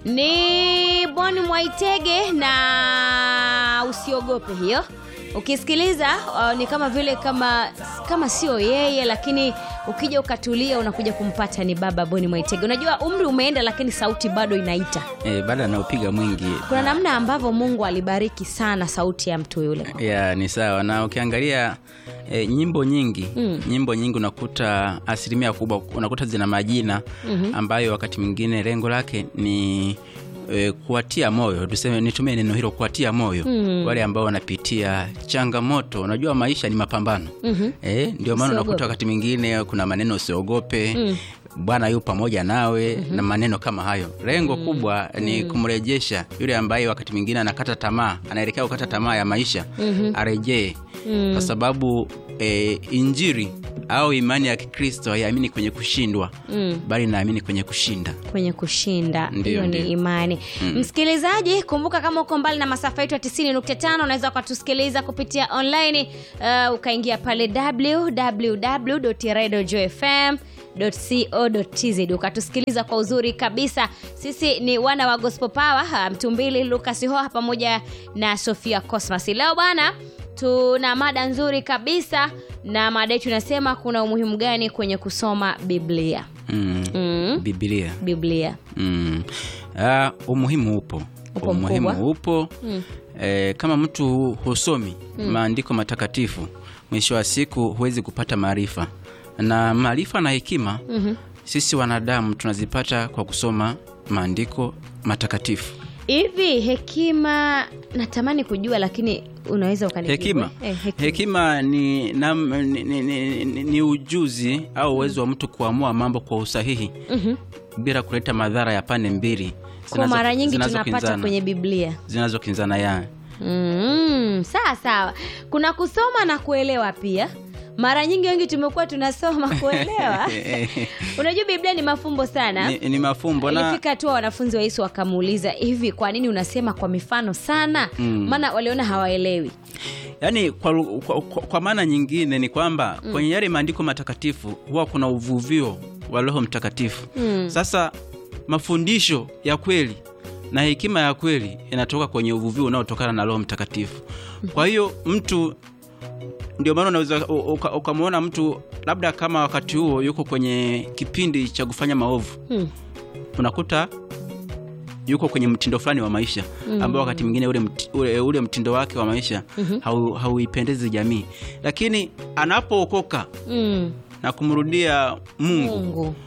ni Boni Mwaitege na usiogope hiyo. Ukisikiliza uh, ni kama vile kama kama sio yeye, lakini ukija ukatulia unakuja kumpata ni baba Boni Mwaitege. Unajua umri umeenda, lakini sauti bado inaita. E, baada anaopiga mwingi Kuna namna ambavyo Mungu alibariki sana sauti ya mtu yule. ya ni sawa na ukiangalia e, nyimbo nyingi Mm. nyimbo nyingi unakuta asilimia kubwa unakuta zina majina ambayo wakati mwingine lengo lake ni e, kuwatia moyo tuseme nitumie neno hilo kuwatia moyo Mm. wale ambao wanapitia changamoto unajua maisha ni mapambano Mhm. e, ndio maana Usiogope. unakuta wakati mwingine kuna maneno usiogope Mm. bwana yu pamoja nawe na maneno kama hayo lengo kubwa ni kumrejesha yule ambaye wakati mwingine anakata tamaa anaelekea kukata tamaa ya maisha arejee kwa sababu e, injiri au imani ya kikristo haiamini kwenye kushindwa Mm. bali naamini kwenye kushinda kwenye kushinda Ndiyo, hiyo ni ndiyo. imani msikilizaji kumbuka kama uko mbali na masafa yetu ya 95 unaweza ukatusikiliza kupitia online uh, ukaingia pale www.radiojfm co.tz ukatusikiliza kwa uzuri kabisa sisi ni wana wa gospel power uh, mtumbili lucas hoha pamoja na sofia cosmas leo bwana tuna mada nzuri kabisa na mada yetu inasema kuna umuhimu gani kwenye kusoma biblia mm. mm. bibilia biblia mm. ah, umuhimu upo Upo umuhimu mkubwa. upo Mm. e, kama mtu husomi maandiko matakatifu mwisho wa siku huwezi kupata maarifa na maarifa na hekima Mhm. sisi wanadamu tunazipata kwa kusoma maandiko matakatifu hivi hekima natamani kujua lakini unaweza ukanijibu, hekima eh? Eh, hekima ni, na, ni, ni, ni, ni, ni ujuzi au uwezo wa mtu kuamua mambo kwa usahihi Mhm. bila kuleta madhara ya pande mbili kwa zinazo- mara nyingi tunapata zinazokinzana. kwenye biblia zinazokinzana ya mm, sawa sawa kuna kusoma na kuelewa pia mara nyingi wengi tumekuwa tunasoma kuelewa unajua biblia ni mafumbo sana ni, ni mafumbo na ilifika hatua wanafunzi wa yesu wakamuuliza hivi kwa nini unasema kwa mifano sana Mm. maana waliona hawaelewi yaani kwa, lu- kwa, kwa, kwa maana nyingine ni kwamba mm. kwenye yale maandiko matakatifu huwa kuna uvuvio wa roho mtakatifu Mm. sasa mafundisho ya kweli na hekima ya kweli inatoka kwenye uvuvio unaotokana na roho mtakatifu kwa hiyo mtu ndio maana unaweza u- uka- ukamwona mtu labda kama wakati huo yuko kwenye kipindi cha kufanya maovu Hmm. unakuta yuko kwenye mtindo fulani wa maisha mm. ambao wakati mwingine ule, mti- ule, ule mtindo wake wa maisha mm-hmm. hau, hauipendezi jamii lakini anapookoka Mm. na kumrudia mungu mungu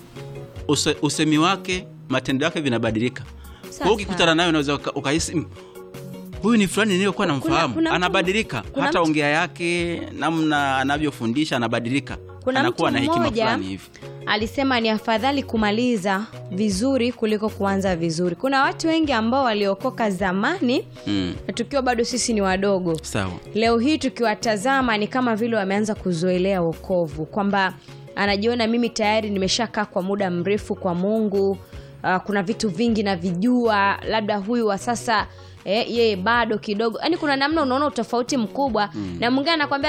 use, usemi wake matendo yake vinabadilika Sawa, kwa hiyo ukikutana nayo unaweza uka- ukahisi "Mm, huyu ni fulani niliyokuwa namfahamu kuna mtu- anabadilika kuna hata mtu- ongea yake namna anavyofundisha anabadilika Kuna anakuwa mtu na hekima mmoja fulani hivi alisema ni afadhali kumaliza vizuri kuliko kuanza vizuri kuna watu wengi ambao waliokoka zamani mm. na tukiwa bado sisi ni wadogo sawa leo hii tukiwatazama ni kama vile wameanza kuzoelea wokovu kwamba anajiona mimi tayari nimeshakaa kwa muda mrefu kwa mungu uh, kuna vitu vingi navijua labda huyu wa sasa eh, yeye bado kidogo yaani kuna namna unaona utofauti mkubwa mm. na mwingine anakwambia